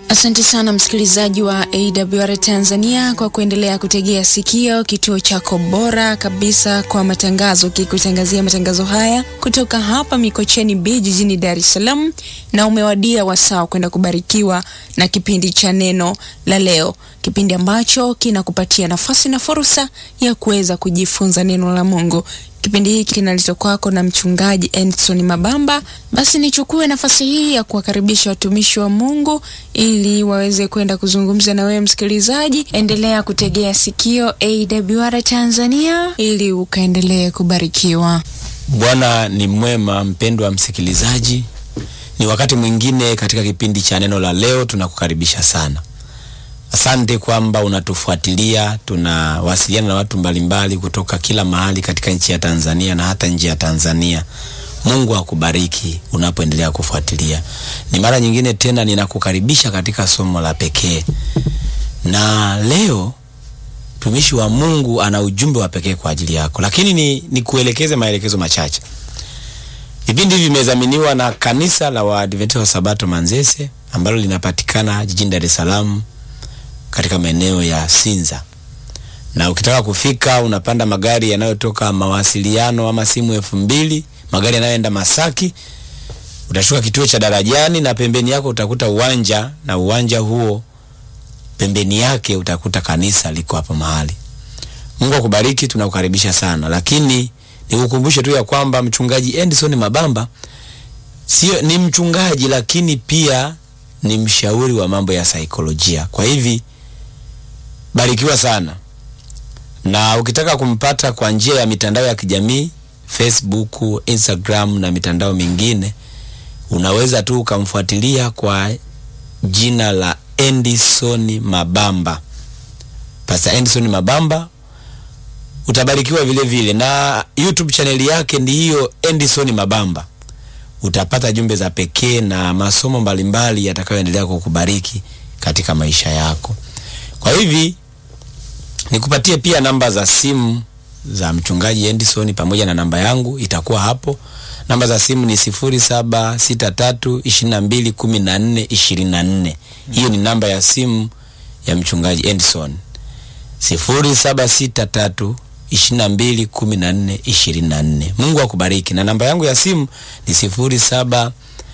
Asante sana msikilizaji wa AWR Tanzania kwa kuendelea kutegea sikio kituo chako bora kabisa kwa matangazo, kikutangazia matangazo haya kutoka hapa Mikocheni B jijini Dar es Salaam, na umewadia wasaa kwenda kubarikiwa na kipindi cha neno la leo, kipindi ambacho kinakupatia nafasi na fursa ya kuweza kujifunza neno la Mungu. Kipindi hiki kinaletwa kwako na mchungaji Endson Mabamba. Basi nichukue nafasi hii ya kuwakaribisha watumishi wa Mungu ili waweze kwenda kuzungumza na wewe msikilizaji. Endelea kutegea sikio AWR Tanzania ili ukaendelee kubarikiwa. Bwana ni mwema, mpendwa msikilizaji, ni wakati mwingine katika kipindi cha neno la leo. Tunakukaribisha sana. Asante kwamba unatufuatilia. Tunawasiliana na watu mbalimbali kutoka kila mahali katika nchi ya Tanzania na hata nje ya Tanzania. Mungu akubariki unapoendelea kufuatilia. Ni mara nyingine tena ninakukaribisha katika somo la pekee, na leo mtumishi wa Mungu ana ujumbe wa pekee kwa ajili yako, lakini ni, ni kuelekeze maelekezo machache. Vipindi hivi vimedhaminiwa na kanisa la Waadventista wa Sabato Manzese ambalo linapatikana jijini Dar es Salaam katika maeneo ya Sinza. Na ukitaka kufika unapanda magari yanayotoka mawasiliano ama simu elfu mbili, magari yanayoenda Masaki. Utashuka kituo cha Darajani na pembeni yako utakuta uwanja, na uwanja huo pembeni yake utakuta kanisa liko hapo mahali. Mungu akubariki, tunakukaribisha sana. Lakini nikukumbushe tu ya kwamba mchungaji Endson Mabamba sio ni mchungaji, lakini pia ni mshauri wa mambo ya saikolojia. Kwa hivi barikiwa sana, na ukitaka kumpata kwa njia ya mitandao ya kijamii Facebook, Instagram na mitandao mingine, unaweza tu ukamfuatilia kwa jina la Endison Mabamba, Pastor Endison Mabamba. Utabarikiwa vile vile, na YouTube chaneli yake ndi hiyo Endison Mabamba. Utapata jumbe za pekee na masomo mbalimbali yatakayoendelea kukubariki katika maisha yako. Kwa hivi nikupatie pia namba za simu za mchungaji Endison pamoja na namba yangu itakuwa hapo. Namba za simu ni 0763221424. Hiyo ni namba ya simu ya mchungaji Endison. 0763 22 14 24. Mungu akubariki. Na namba yangu ya simu ni 07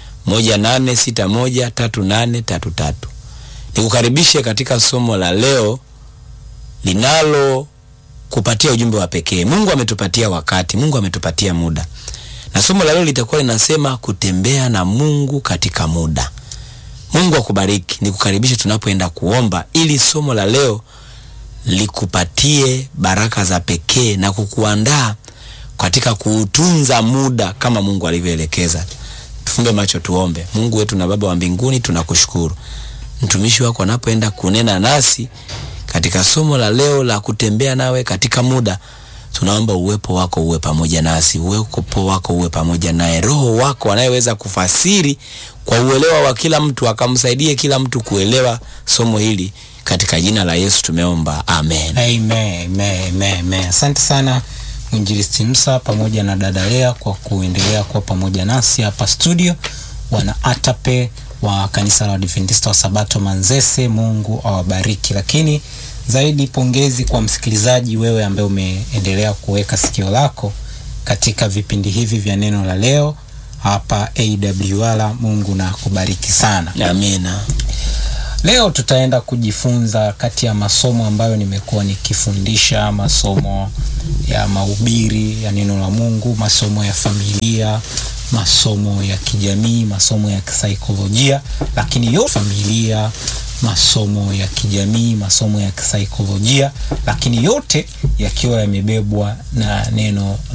1861 3833. Nikukaribishe katika somo la leo linalo kupatia ujumbe wa pekee. Mungu ametupatia wakati, Mungu ametupatia muda, na somo la leo litakuwa linasema kutembea na Mungu katika muda. Mungu akubariki. Nikukaribishe tunapoenda kuomba, ili somo la leo likupatie baraka za pekee na kukuandaa katika kuutunza muda kama Mungu alivyoelekeza. Tufumbe macho tuombe. Mungu wetu na Baba wa mbinguni, tunakushukuru mtumishi wako anapoenda kunena nasi katika somo la leo la kutembea nawe katika muda. Tunaomba uwepo wako uwe pamoja nasi, uwepo wako uwe pamoja naye, Roho wako anayeweza kufasiri kwa uelewa wa kila mtu, akamsaidie kila mtu kuelewa somo hili katika jina la Yesu tumeomba, amen. Amen, amen, amen, amen. Asante sana mwinjilisti Musa pamoja na dada Lea kwa kuendelea kuwa pamoja nasi hapa studio. Wana atape wa kanisa la Adventista wa Sabato Manzese, Mungu awabariki. Lakini zaidi pongezi kwa msikilizaji wewe ambaye umeendelea kuweka sikio lako katika vipindi hivi vya neno la leo hapa AWR. Mungu na kubariki sana. Amina. Leo tutaenda kujifunza kati ya masomo ambayo nimekuwa nikifundisha, masomo ya mahubiri ya neno la Mungu, masomo ya familia, masomo ya kijamii, masomo ya kisaikolojia, lakini yo familia, masomo ya kijamii, masomo ya kisaikolojia, lakini yote yakiwa yamebebwa na neno